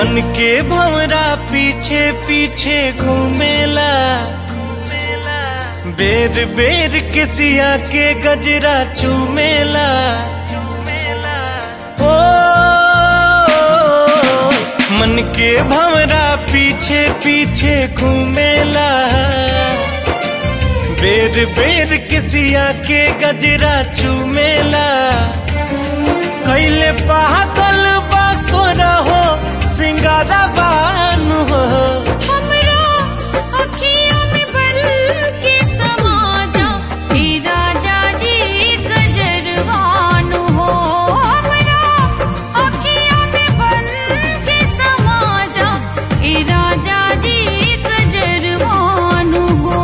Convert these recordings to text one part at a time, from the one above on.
मन के भवरा पीछे पीछे घूमेला बेर बेर के सिया के गजरा चूमेला ओ मन के भवरा पीछे पीछे घूमेला बेर बेर के सिया के गजरा चूमेला कैले पागल बासुर हो सिंगारा बानु हो हमरा अखियों में बल के समा जा हे राजा जी गजरवानु हो हमरा अखियों में बल के समा जा हे राजा जी गजरवानु हो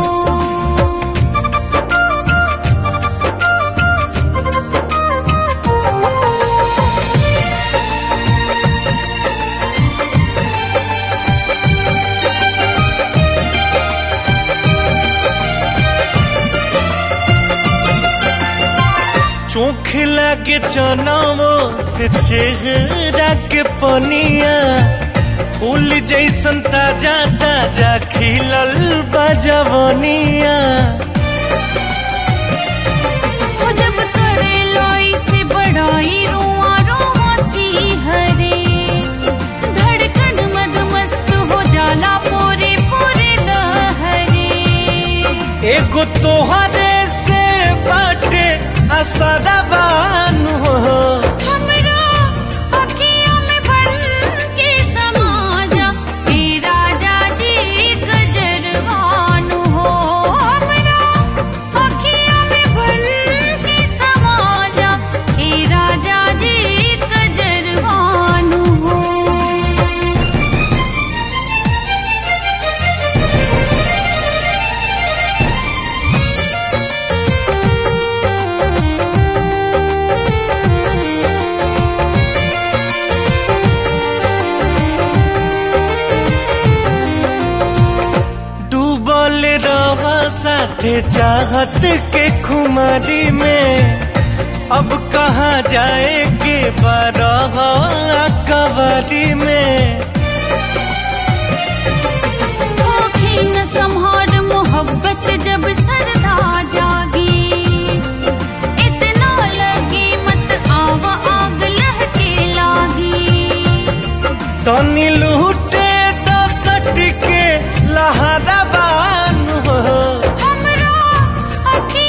चोख लागे चनावो से चेहरा के पनिया फूल जैसन ताजा ताजा खिलल बजवनिया हो जब करे लोई से बड़ाई रुआ रुआ सी हरे धड़कन मद मस्त हो जाला पूरे पूरे लहरे एगो तोहरे से बाटे असरबान हो हमरा अखियों में बन के समा जा हे राजा जी गजरवानु हो हमरा अखियों में बन के समा जा हे राजा जी गजरवानु हो डूबल रह साथे चाहत के खुमारी में अब कहाँ जाए के बारह कवारी में आँखें न संहार मोहब्बत जब सरदा जागी इतना लगे मत आवा आग लहके लागी तनी लूटे दसट के लहरा बान हो हमरा अखी